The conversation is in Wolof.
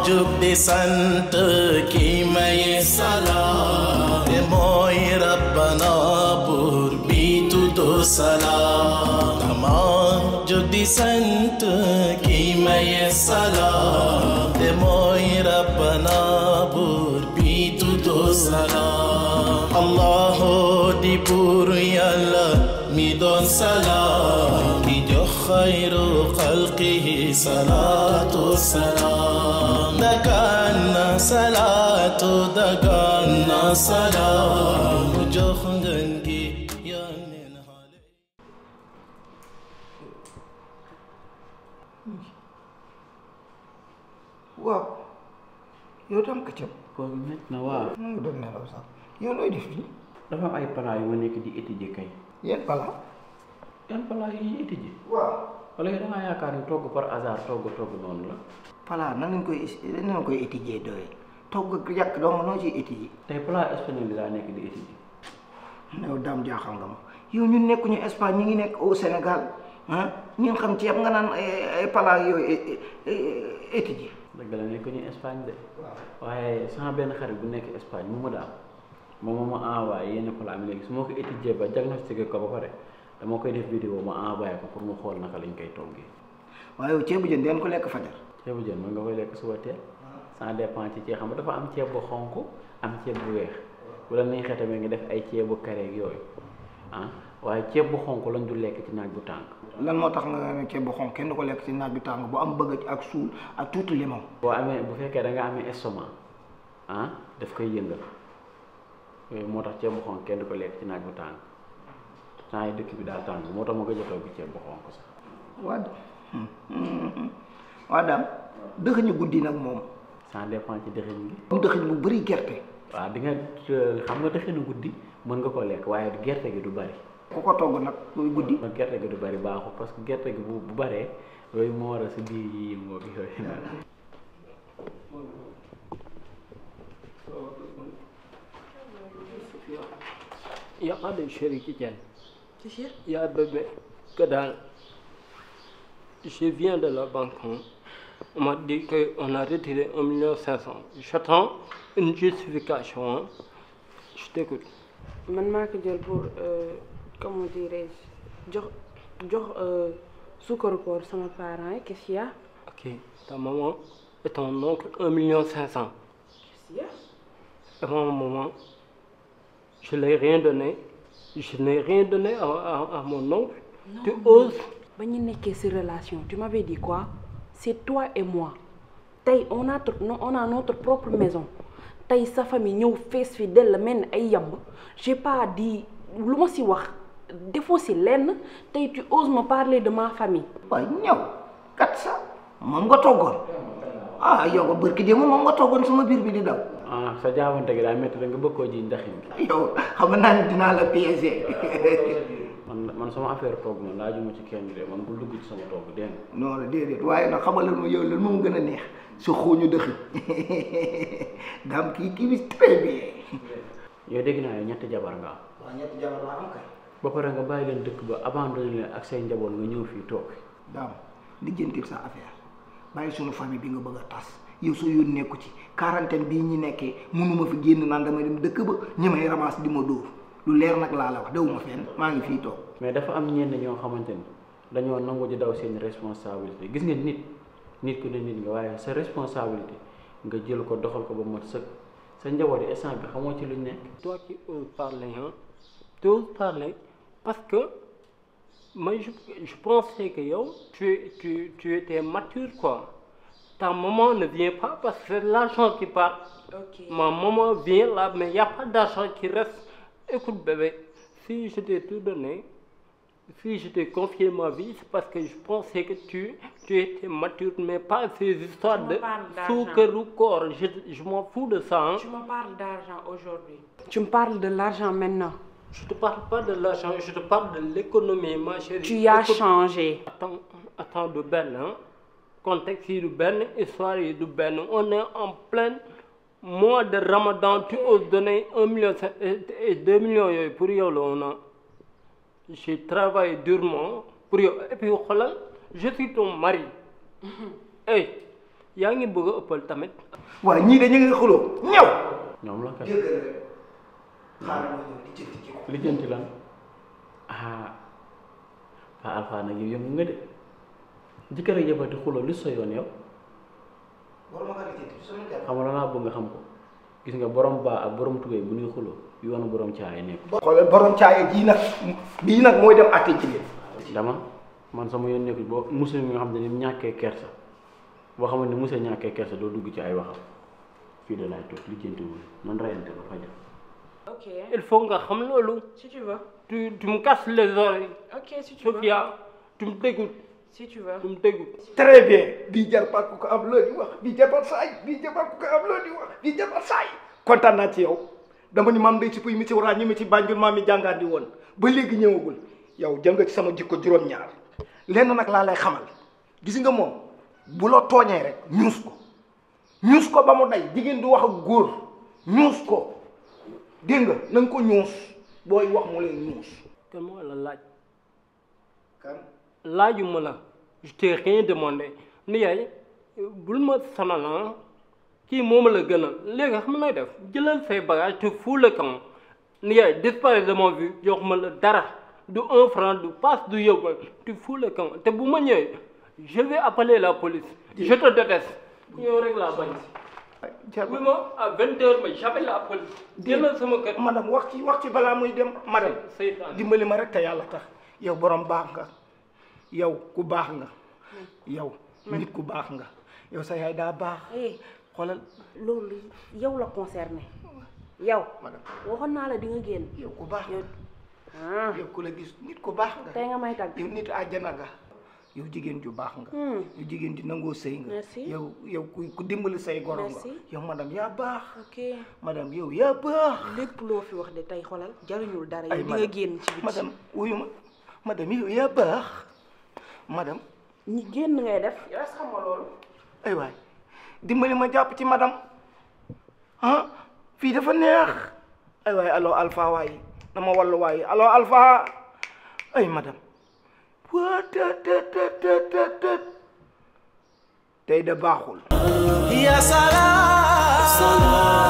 jug di sant ki maye salaam te mooy rabbana buur bi tuddu salaam dama jug di sant ki maye salaam te mooy rabbana buur bi tuddu salaam allahu di buur yàlla mi doon salaam ki jox xayru xalqihi salaatu salaam dagaan na salaatu dagaan na salaam mu jox ngeen gi yónneen xale waaw yow tam këccëg koor gi métti na waaw mu ngi doon nelaw sax yow looy def fii dafa am ay plat yu ma nekk di étudier kay yéen bala yan plat yi ñuy étudier waaw wala yow da ngaa yaakaar ni togg par hasard togg togg noonu la pala nan lañ koy nan lañ koy étudier doye togg ak yàq dong noo ciy étudier tey plat espagnol bi laa nekk di étudier yow daam jaaxal nga ma yow ñun nekkuñu Espagne ñu ngi nekk au Sénégal ah ñun xam ceeb nga naan ay ay pala yooyu étudier dëgg la nekk ñu Espagne de waaye sama benn xarit bu nekk Espagne mu mu daal moom moo ma envoyé yenn plat am léegi su ma ko étudier ba diagnostiqué ko ba pare dama koy def vidéo ma envoyé ko pour mu xool naka lañ koy toggee waaye yow ceebu jën den ko lekk fajar ceebu jën mën nga koy lekk suba teel ça dépend ci ceeb xam nga dafa am ceeb bu xonk am ceeb bu weex bu la neexee tamit nga def ay ceebu kareeg yooyu ah waaye ceeb bu xonk lañ du lekk ci naaj bu tàng lan moo tax nga ne ceeb bu xonq kenn du ko lekk ci naaj bi tàng bu am bëgg ak suul ak tuuti limon boo amee bu fekkee da nga amee estomac ah daf koy yëngal yooyu moo tax ceeb bu xonk kenn du ko lekk ci naaj bu tàng temps yi dëkk bi daa tàng moo tax ma gëj a togg ceeb bu xonk sax waa waa daam dëxëñu guddi nag moom ça dépend ci dëxin gi moom dëxëñ bu bëri gerte waaw di nga xam nga dëxinu guddi mën nga ko lekk waaye gerte gi du bari ku ko togg nag muy guddi ma gerte gi du bari baaxul parce que gerte gi bu bu baree yooyu moo war a si biir yi yëngoo bi yooyu noonu Il n'y a pas de chéri qui tienne. C'est sûr Il y a bébé que dalle. Je viens de la banque. hein. On m'a dit qu'on a retiré 1 million 500. J'attends une justification. hein. Je t'écoute. man maa ko jël pour euh, comment dirais-je jox jox euh, sukkaru koor sama parents yi qu'est-ce qu'il y a Ok. Ta maman et ton oncle 1 million 500. qu'est-ce qu'il y a Et moi, maman, je n'ai rien donné. Je n'ai rien donné à, à- à mon oncle. tu oses ba ñu nekkee ci relation tu m'avais dit quoi c'est toi et moi tey on a tr- no- on a notre propre maison tey sa famille ñëw fees fi dell mel ni ay yamb j'ai pas dit lu ma ci wax defoo ci lenn tey tu oses me parler de ma famille waaye ñëw kat sa moom nga toggoon ah yow nga bërki démb moom nga toggoon sama biir bi di daw ah sa jaabante gi daa métti da nga bëgg koo ji ndaxin gi yow xam naa ne dinaa la piéger man man sama affaire togg man laajuma ci kenn de man bul dugg ci sama togg dégg nga non la déedéet waaye nag xamal lan ma yow lan moom gën a neex sa xooñu dëxi daam kii kii bi très bien yow dégg naa yow ñetti jabar nga am waaw ñetti jabar laa am kay ba pare nga bàyyi leen dëkk ba abandonné leen ak say njaboot nga ñëw fii toog daam lijjantil sa affaire bàyyi sunu famille bi nga bëgg a tas yow soo yoon nekku ci quarantaine bii ñi nekkee mënuma fi génn naan damay dem dëkk ba ñi may ramas di ma dóor lu leer nag laa la wax dewuma fenn maa ngi fii toog mais dafa am ñenn ñoo xamante ni dañoo nangu di daw seen responsabilité gis nga nit nit ku ne nit nga waaye sa responsabilité nga jël ko doxal ko ba mot sëkk sa njaboot yi instant bi xamoo ci luñ nekk toi qui oses parler, hein, tu oses parler parce que moi je, je pensais que yo, tu, tu, tu étais mature quoi. Ta maman ne vient pas parce que c'est l'argent qui part. ok Ma maman vient là, mais il n'y a pas d'argent qui reste. Écoute bébé, si je t'ai tout donné, si je t'ai confié ma vie, c'est parce que je pensais que tu, tu étais mature, mais pas ces histoires Tu me de parles d'argent. sucre ou corps. Je, je m'en fous de ça. hein. Tu me parles d'argent aujourd'hui. Tu me parles de l'argent maintenant. Je te parle pas de l'argent, je te parle de l'économie, ma chérie. Tu as Écoute, changé. Attends, attends de Ben, hein. Contexte yi du Ben, histoire yi du Ben. On est en plein mois de Ramadan. Tu oses donner un million cinq- et et deux millions yooyu pour yow la on a. J'ai travaillé durement pour yow. Et puis xoolal, je suis ton mari. Hey, yaa ngi bëgg a ëppal tamit waaw ñii de ñu ngi xuloo ñëw ñoom la kat dégg rek xaaral ma ñëw di jënd ci ko lijjanti lan ah Pa Alpha nag yow yëngu nga de jëkkër ak jabar di xuloo lu sa yoon yow war ma kaa di jënd sama jar xam nga laa bëgg nga xam ko gis nga borom baa ak borom tubéy bu ñuy xuloo yoonu borom caay nekk xoolal borom caaya jii nag bii nag mooy dem àtte jigéen dama man sama yoon nekkul boo musul mi nga xam ne ni ñàkkee kersa boo xamante ni musul ñàkkee kersa doo dugg ci ay waxam fii de laay toog lijjanti wul man rayante ba fajar Ok, il faut nga xam loolu si tu veux. tu tu me casses les oreilles Ok, si tu veux. Sophia tu me dégoûtes Si tu veux. tu me dégoûtes très bien bii jarbaat ku ko am loo di wax bii jarbaat saay bii jarbaat ku ko am loo di wax bii jarbaat saay kontaan naa ci yow dama ni maam day si puy mi ci waraa ñi mi ci bànjul maam mi jàngaat di woon ba léegi ñëwagul yow jël nga ci sama jikko juróom-ñaar lenn nag laa lay xamal gis nga moom bu la tooñee rek ñuus ko ñuus ko ba mu day jigéen du wax ak góor ñuus ko dégg nga na nga ko ñuus booy wax mu lay ñuus kan moo la laaj kan laajuma la je t'ai rien demandé ni yaay bul ma sonal ah kii moom la gënal léegi xam nooy def jëlal say bagage te fous le camp ni yaay disparaît de ma vue jox ma la dara du un franc du passe du yóbbal tu fous le camp te bu ma ñëwee je vais appeler la police je te déteste yow rek laa bañ oui ma à vingt heures ma j'appelle la police jëlal sama kër madame wax ci wax ci balaa muy dem madame seytaan dimbali ma rek te yàlla tax yow borom baax nga yow ku baax nga yow nit ku baax nga yow sa yaay daa baax Eh, xoolal loolu yow la concerné. yow. madame waxoon naa la di nga génn. yow ku baax yow nga ah yow ku la gis nit ku baax nga tey nga may tagg. yow nit àjjana nga yow jigéen ju baax nga Hmm. yow jigéen ju nangoo sëy nga Merci. yow yow ku ku dimbali say goro nga Merci. yow madame yaa baax ok madame yow yaa baax lépp loo fi wax de tey xolal jariñul dara ay yow di nga madame génn ci biti. madame wuyu ma madame yow yaa baax madame ñi génn ngay def. yow est-ce que xam nga loolu. ay waay dimbali ma jàpp ci madame ah fii dafa neex ay waay allo alpha waay na ma wallu waay allo alpha ay madame waa të të të të të të tey de baaxul يا سلام